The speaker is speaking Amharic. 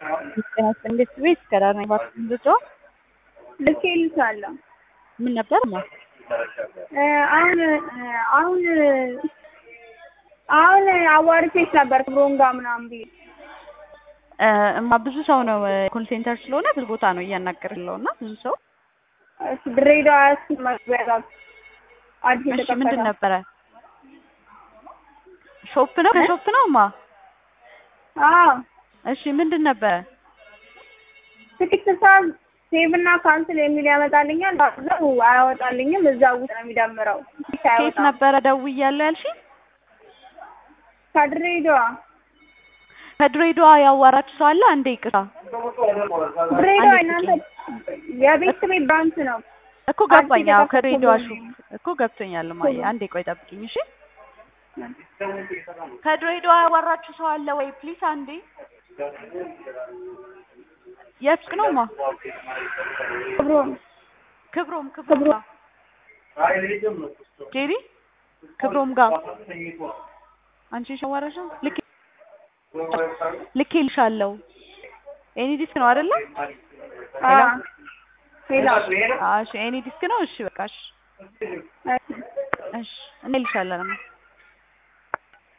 እንዴት ቤት ከዳር ነኝ እባክህ ልጇ ልኬልሻለሁ። ምን ነበር ማ አሁን አሁን አሁን አዋርቼሽ ነበር ክብሮም ጋር ምናምን ብዬ እማ ብዙ ሰው ነው ኮል ሴንተር ስለሆነ ብዙ ቦታ ነው እያናገር ያለው እና ብዙ ሰው እሺ ድሬዳዋ እሱ መግቢያ ጋር አዲስ እሺ ምንድን የተከፈተ ነበረ ሾፕ ነው ከሾፕ ነው ማ አዎ እሺ ምንድን ነበረ ትኬት ሳዝ ሴቭ እና ካንስል የሚል ያመጣልኛል። ባለው አያወጣልኝም። እዛ ውስጥ ነው የሚደምረው። ትኬት ከየት አያወጣም። ነበረ ደውያለሁ ያልሽኝ ከድሬዳዋ ከድሬዳዋ ያዋራችሁ ሰው አለ አንዴ ይቅርታ ድሬዳዋ አንዴ እናንተ የቤት ቤት ባንክ ነው። እኮ ገባኝ አዎ የተከፈተ ከድሬዳዋ ነው። ሾፕ እኮ ገብቶኛል ማየ አንዴ ቆይ ጠብቂኝ እሺ ከድሬዳዋ ያዋራችሁ ሰው አለ ወይ ፕሊስ አንዴ የት ነው ማ ክብሮም ክብሮም ክብሮም ጋር ጄሪ ክብሮም ጋር አንቺ ሸዋራሽ ልክ ልኬልሻለሁ ኤኒ ዲስክ ነው አይደለ አዎ ሌላ አዎ እሺ ኤኒ ዲስክ ነው እሺ በቃ እሺ እሺ እንልሻለን